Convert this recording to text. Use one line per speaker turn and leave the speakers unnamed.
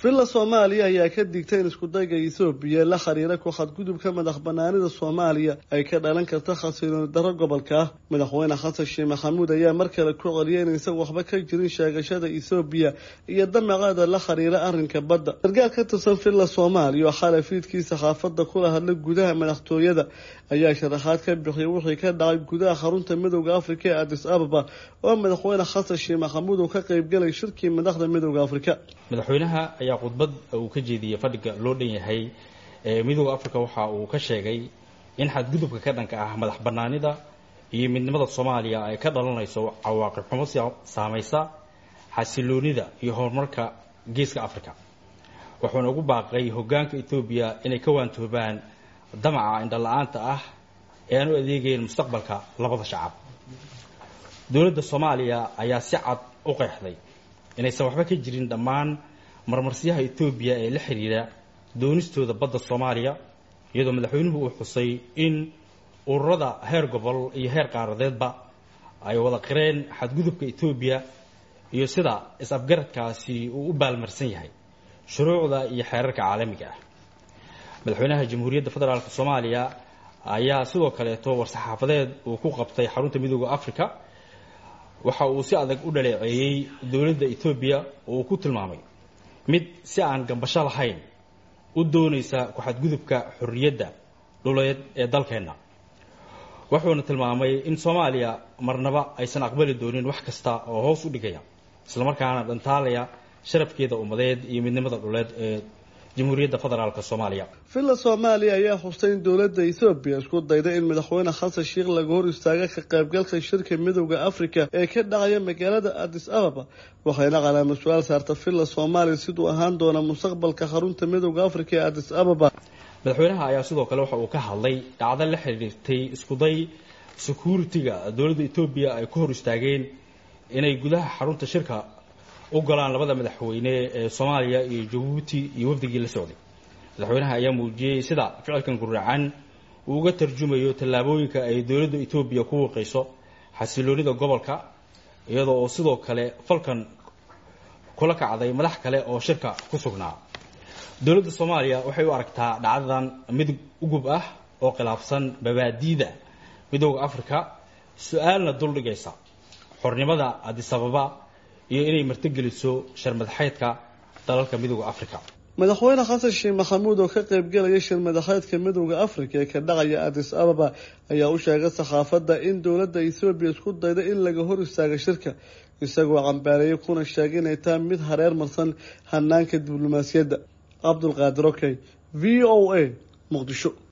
villa soomaaliya ayaa ka digtay in iskudayga ethoobiya la xiriira ku xadgudubka madax banaanida soomaaliya ay ka dhalan karta khasilooni darro gobolka ah madaxweyne xasan sheekh maxamuud ayaa mar kale ku celiyay in isaga waxba ka jirin sheegashada ethoobiya iyo damaceeda la xiriira arrinka badda sargaal ka tirsan villa soomaaliya oo xalay fiidkii saxaafadda kula hadlay gudaha madaxtooyada ayaa sharaxaad ka bixiyay wixii ka dhacay gudaha xarunta midooda afrika ee adis ababa oo madaxweyne xasan sheekh maxamuud uu ka qaybgalay shirkii madaxda midooda afrika
madaxweynaha ayaa khudbad uu ka jeediyey fadhiga loo dhan yahay ee midooda africa waxa uu ka sheegay in xadgudubka ka dhanka ah madax banaanida iyo midnimada soomaaliya ay ka dhalanayso cawaaqib xumo saamaysa xasiloonida iyo horumarka geeska africa wuxuuna ugu baaqay hogaanka etoobiya inay ka waantoobaan damaca indhala-aanta ah ee aan u adeegayn mustaqbalka labada shacab dowladda soomaaliya ayaa si cad u qeexday inaysan waxba ka jirin dhammaan marmarsiyaha etoobiya ee la xidhiidha doonistooda badda soomaaliya iyadoo madaxweynuhu uu xusay in ururada heer gobol iyo heer qaaradeedba ay wada qireen xadgudubka etoobiya iyo sida is-afgaradkaasi uu u baalmarsan yahay shuruucda iyo xeerarka caalamiga ah madaxweynaha jamhuuriyadda federaalk soomaaliya ayaa sidoo kaleeto war-saxaafadeed uu ku qabtay xarunta midooda africa waxa uu si adag u dhaleeceeyey dowladda etoobiya oo uu ku tilmaamay mid si aan gambasho lahayn u doonaysa ku-xadgudubka xorriyadda dhuleed ee dalkeenna wuxuuna tilmaamay in soomaaliya marnaba aysan aqbali doonin wax kasta oo hoos u dhigaya islamarkaana dhantaalaya sharafkeeda ummadeed iyo midnimada dhuleed ee jamhuuriyadda federaalk soomaaliya
villa soomaaliya ayaa xustay in dowladda ethoobiya isku dayday in madaxweyne xasan sheekh laga hor istaaga ka qaybgalka shirka midooda afrika ee ka dhacaya magaalada adis ababa waxayna calaamad su-aal saarta villa soomaaliya siduu ahaan doona mustaqbalka xarunta midooda afrika ee adis ababa
madaxweynaha ayaa sidoo kale waxa uu ka hadlay dhacdo la xiriirtay iskuday security-ga dowladda etoobiya ay ku hor istaageen inay gudaha xarunta shirka u galaan labada madaxweyne ee soomaaliya iyo jabuuti iyo wafdigii la socday madaxweynaha ayaa muujiyey sida ficilkan guracan uu uga tarjumayo tallaabooyinka ay dowladda etoobiya ku wiiqayso xasiloonida gobolka iyadoo oo sidoo kale falkan kula kacday madax kale oo shirka ku sugnaa dowladda soomaaliya waxay u aragtaa dhacdadan mid ugub ah oo khilaafsan babaadiida midooda africa su-aalna duldhigaysa xornimada adisababa iyo inay martigeliso sharmadaxeedka dalalka midooda africa
madaxweyne xasan sheekh maxamuud oo ka qaybgalaya shirmadaxeedka midooda afrika ee ka dhacaya adis ababa ayaa u sheegay saxaafadda in dowladda ethoobiya isku dayda in laga hor istaaga shirka isagoo cambaareeyay kuna sheegay inay tahay mid hareer marsan hanaanka diblomaasiyadda cabdulqaadir okey v o a muqdisho